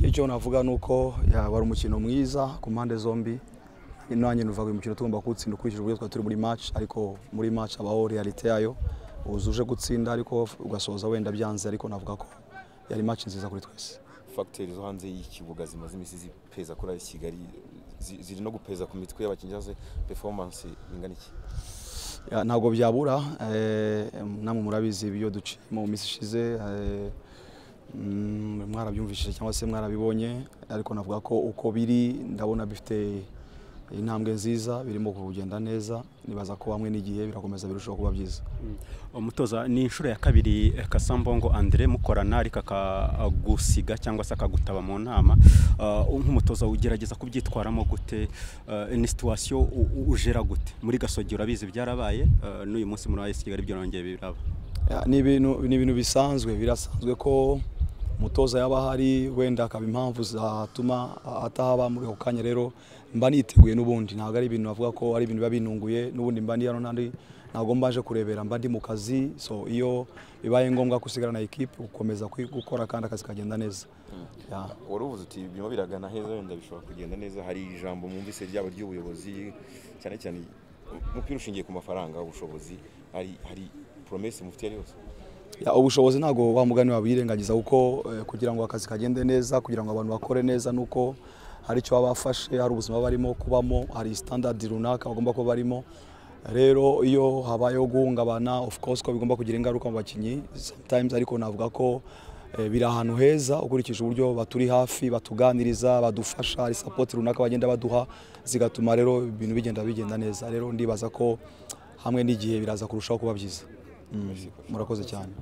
icyo navuga ni uko wari umukino mwiza ku mpande zombi nanjye nuvuga uyu mukino tugomba kuwutsinda ukurikije uburyo twari turi muri match ariko muri match habaho realite yayo uzuje gutsinda ariko ugasoza wenda byanze ariko navuga ko yari match nziza kuri twese fagiteri zo hanze y'ikibuga zimaze iminsi zipeza kuri ari kigali ziri no gupeza ku mitwe y'abakinnyi cyangwa se performance ingana iki ntabwo byabura namwe murabizi ibyo duciye mu minsi ishize mwarabyumvishije cyangwa se mwarabibonye ariko navuga ko uko biri ndabona bifite intambwe nziza birimo kugenda neza nibaza ko hamwe n'igihe birakomeza birushaho kuba byiza umutoza ni inshuro ya kabiri kasambongo andire mukorana ariko akagusiga cyangwa se akagutaba mu nama nk'umutoza ugerageza kubyitwaramo gute ni situwasiyo ujera gute muri gasogi urabizi byarabaye n'uyu munsi muri wese kigali byarongeye biraba ni ibintu bisanzwe birasanzwe ko umutoza yaba ahari wenda akaba impamvu zatuma atahaba muri ako kanya rero mba niteguye n'ubundi ntabwo ari ibintu bavuga ko ari ibintu biba binunguye n'ubundi mba hano n'andi ntabwo mbaje kurebera mba ndi mu kazi so iyo bibaye ngombwa gusigarana ekipi ukomeza gukora kandi akazi kagenda neza wari uvuze uti birimo biragana heza wenda bishobora kugenda neza hari ijambo mwumvise ryaba ry'ubuyobozi cyane cyane umupira ushingiye ku mafaranga ubushobozi hari poromesi mufitiye yose ubushobozi ntabwo wa mugani wabirengagiza kuko kugira ngo akazi kagende neza kugira ngo abantu bakore neza nuko hari icyo baba bafashe hari ubuzima barimo kubamo hari sitandadi runaka bagomba kuba barimo rero iyo habayeho guhungabana of course ko bigomba kugira ingaruka mu bakinnyi sometimes ariko navuga ko biri ahantu heza ukurikije uburyo baturi hafi batuganiriza badufasha hari sapoti runaka bagenda baduha zigatuma rero ibintu bigenda bigenda neza rero ndibaza ko hamwe n'igihe biraza kurushaho kuba byiza murakoze cyane